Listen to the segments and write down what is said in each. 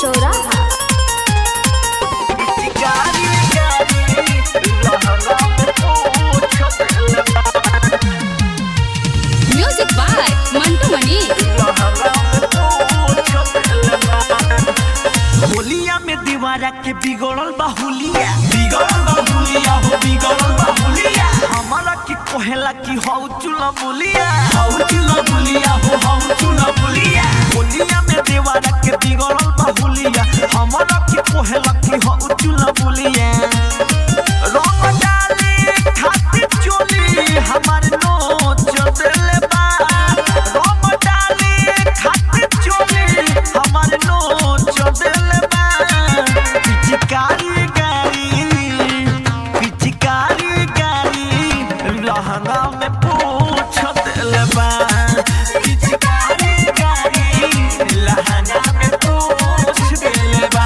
चौराहा music by Mantu मनी होलिया में दीवारा के बिगड़ल बाहुलिया बिगड़ल बाहुलिया हो बिगड़ल बाहुलिया हमारा की कोहेला की हौ चुला बुलिया हौ चुला बुलिया हो हौ चुला बुलिया होलिया में दीवारा के बिगड़ल बाहुलिया हमारा की कोहेला की हौ चुला बुलिया रंग डाले खातिर चोली हमार नोच देले बा रंग डाले खातिर चोली हमार नोच देले बा पिचकारी गाड़ी पिचकारी गाड़ी लहंगा में पूछ देले बा पिचकारी गाड़ी लहंगा में पूछ देले बा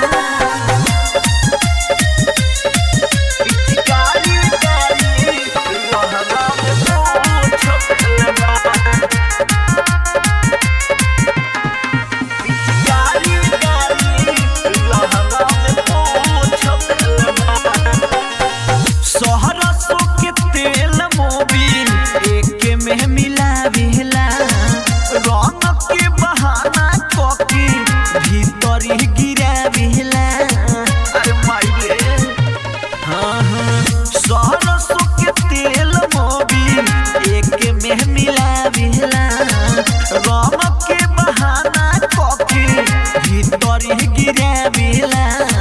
पिचकारी गाड़ी लहंगा में पूछ देले बा पिचकारी गाड़ी लहंगा में पूछ देले बा सहरसो के तेल मोबिल एक में मिलावेला रंग के बहाना कके भीतर ही गिरावेला अरे माई रे हाँ हाँ सहरसो के तेल मोबिल एक में मिलावेला रंग के बहाना कके भीतर ही गिरावेला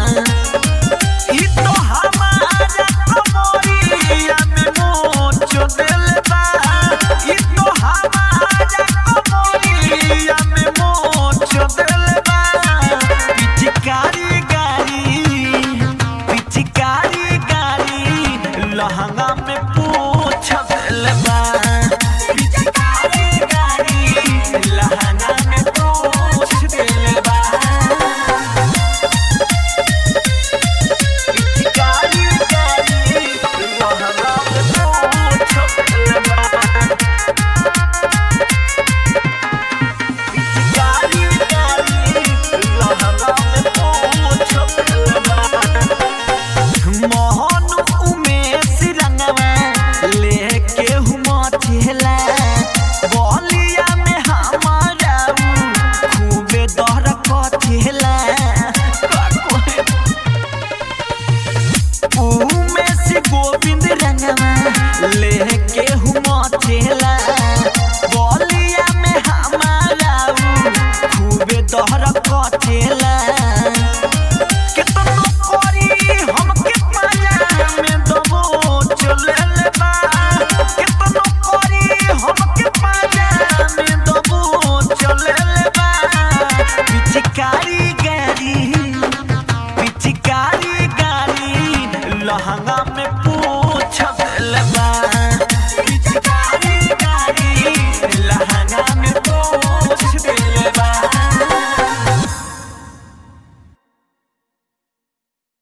ई तो हमारा कमरिया में मोच देले बा ई तो हमारा कमरिया में मोच देले बा पिचकारी गाड़ी पिचकारी गाड़ी लहंगा में पूछ देले बा पिचकारी गाड़ी लहंगा में पूछ देले बा पिचकारी गाड़ी लहंगा में पूछ देले बा पिचकारी गाड़ी लहंगा में पूछ देले बा मोहन उमेश रंगवा लेके हुमा चेला बलिया में हमारा उ खूबे दहर कथेला उमेश गोविंद रंगवा लेके हुमा चेला बलिया में हमारा उ खूबे दहर कथेला केतनो करी हमके पाया में दबो चलेले बा केतनो करी हमके पाया में दबो चलेले बा पिचकारी गाड़ी पिचकारी गाड़ी लहंगा में पूछ देले बा पिचकारी